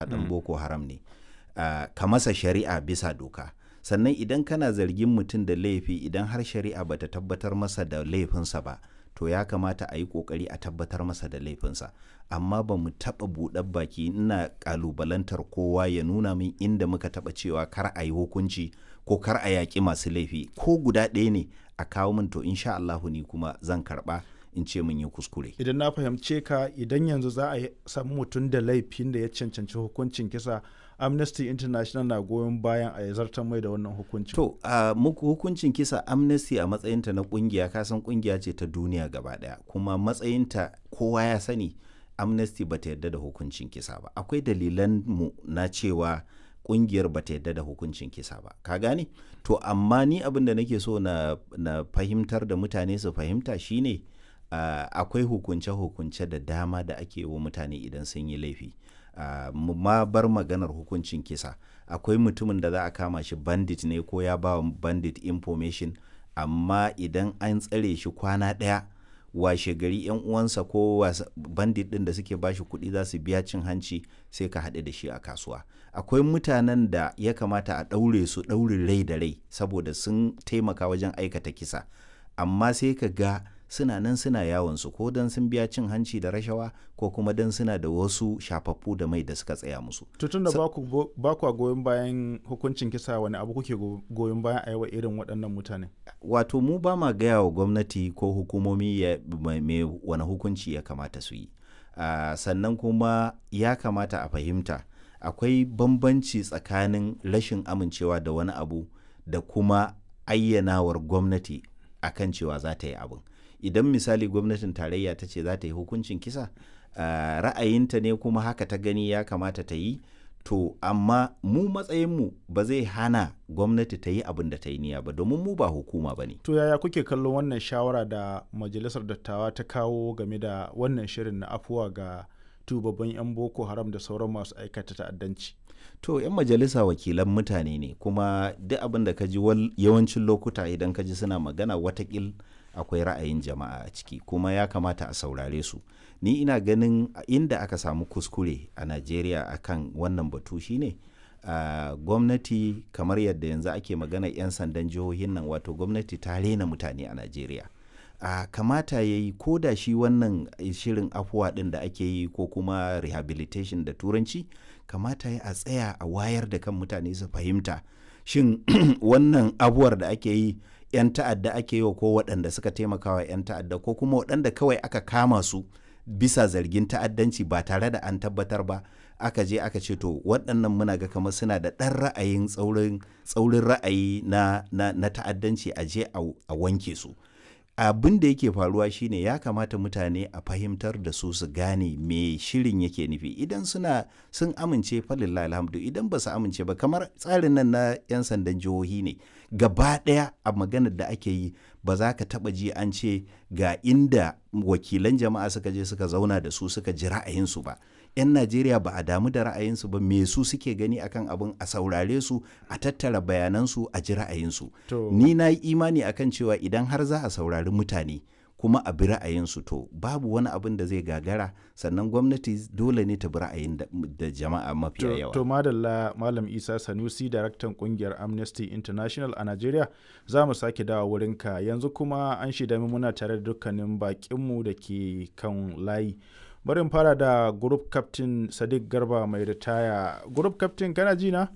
dan boko haram ne uh, ka masa shari'a bisa doka sannan idan kana zargin mutum da laifi idan har shari'a bata tabbatar masa da laifinsa ba to ya kamata a yi kokari a tabbatar masa da laifinsa amma ba mu taɓa buɗar baki ina ƙalubalantar kowa ya nuna min inda muka taɓa cewa kar a yi hukunci ko kar a yaƙi masu laifi ko guda ɗaya ne a kawo min to insha Allahu ni kuma zan karɓa in ce mun yi kuskure. Idan na fahimce ka idan yanzu za a samu mutum da laifin da ya cancanci hukuncin kisa Amnesty International na goyon bayan a zartar mai da wannan hukuncin. To, uh, muku hukuncin kisa Amnesty a matsayinta na kungiya kasan kungiya ce ta duniya gaba daya kuma matsayinta kowa ya sani Amnesty bata yarda da hukuncin kisa ba. Akwai dalilan mu na cewa kungiyar bata yarda da hukuncin kisa ba. Ka gane? To, amma ni abin da nake so na, na fahimtar da mutane su fahimta shine uh, akwai hukunce-hukunce da dama da ake wa mutane idan sun yi laifi. Uh, ma bar maganar hukuncin kisa akwai mutumin da za a kama shi bandit ne ko ya ba bandit information amma idan an tsare shi kwana ɗaya washe gari yan uwansa ko bandit ɗin da suke ba shi kuɗi za su biya cin hanci sai ka haɗu da shi a kasuwa akwai mutanen da ya kamata a ɗaure su ɗaurin rai da rai saboda sun taimaka wajen aikata kisa amma sai ka ga suna nan suna yawon su ko don sun biya cin hanci da rashawa ko kuma don suna da wasu shafaffu da mai da suka tsaya musu. Tutun da ba ku goyon bayan hukuncin kisa wani abu kuke goyon bayan a yawa irin waɗannan mutane? Wato mu ba ma gaya wa gwamnati ko hukumomi mai wani hukunci ya kamata su yi. Uh, sannan kuma ya kamata a fahimta akwai bambanci tsakanin rashin amincewa da wani abu da kuma ayyanawar gwamnati akan cewa za ta yi abin. idan misali gwamnatin tarayya ta ce za ta yi hukuncin kisa uh, ra'ayinta ne kuma haka ta gani ya kamata ta yi to amma mu matsayinmu ba zai hana gwamnati ta yi abin da ta yi niyya ba domin mu ba hukuma ba ne to yaya kuke kallon wannan shawara da majalisar dattawa ta kawo game da wannan shirin na afuwa ga tubabban 'yan boko haram da sauran masu aikata ta'addanci to 'yan majalisa wakilan mutane ne kuma duk abin da ka ji yawancin lokuta idan ka ji suna magana watakil akwai ra'ayin jama'a a ciki kuma ya kamata a saurare su ni ina ganin inda aka samu kuskure a najeriya akan wannan batu shine uh, gwamnati kamar yadda yanzu ake magana 'yan sandan jihohin nan wato gwamnati ta rena mutane a najeriya uh, kamata ya yi ko da shi wannan shirin afuwa ɗin da ake yi ko kuma rehabilitation da turanci kamata ya a tsaya a wayar da kan mutane su fahimta shin wannan abuwar da ake yi 'yan ta'adda ake yi wa ko waɗanda suka taimaka wa 'yan ta'adda ko kuma waɗanda kawai aka kama su bisa zargin ta'addanci ba tare da an tabbatar ba aka je aka ce to waɗannan muna ga kamar suna da ɗan ra'ayin tsaurin ra'ayi na, na, na ta'addanci a je a wanke su abin da yake faruwa shine ya kamata mutane a fahimtar da su su gane me shirin yake nufi idan suna sun amince falillah alhamdu idan ba su amince ba kamar tsarin nan na 'yan sandan jihohi ne gaba ɗaya a maganar da ake yi ba za ka taɓa ji an ce ga inda wakilan jama'a suka je suka zauna da su suka ji ra'ayinsu ba 'yan najeriya ba a damu da ra'ayinsu ba me su suke gani akan abin a saurare su a tattara bayanansu a ji ra'ayinsu ni na yi imani akan cewa idan har za a saurari mutane kuma a bi ra'ayinsu to babu wani abin da zai gagara sannan gwamnati dole ne ta bi ra'ayin da jama'a mafiya yawa to madalla malam isa sanusi daraktan kungiyar amnesty international a nigeria za mu sake dawa wurinka yanzu kuma an shida muna tare da dukkanin bakinmu da ke kan layi bari fara da group captain sadiq garba mai ritaya group captain kana ji na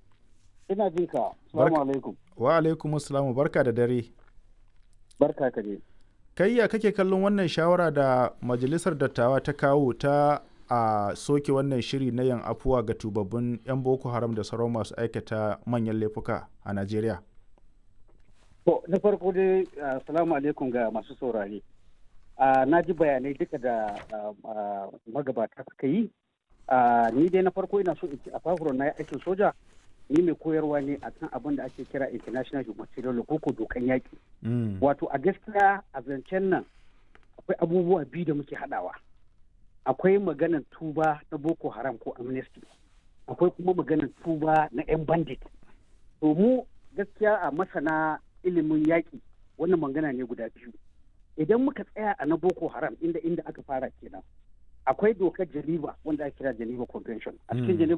ina jin ka assalamu alaikum wa alaikum assalamu barka da dare barka ka je kai ya kake kallon wannan shawara da majalisar dattawa ta kawo ta a soke wannan shiri na yan afuwa ga tubabbin 'yan boko haram da sauran masu aikata manyan laifuka a najeriya to na farko dai assalamu alaikum ga masu saurare na ji bayanai duka da magabata suka yi ni dai na farko ina so in ci a fafuron na aikin soja ni mai koyarwa ne a kan abin da ake kira international humanitarian law ko dokan yaƙi wato a gaskiya a zancen nan akwai abubuwa biyu da muke haɗawa akwai maganar tuba na boko haram ko amnesty akwai kuma maganar tuba na 'yan bandit to mu gaskiya a masana ilimin yaƙi wannan magana ne guda biyu idan muka tsaya a na boko haram inda inda aka fara kenan akwai dokar geneva wanda ake kira geneva convention a cikin geneva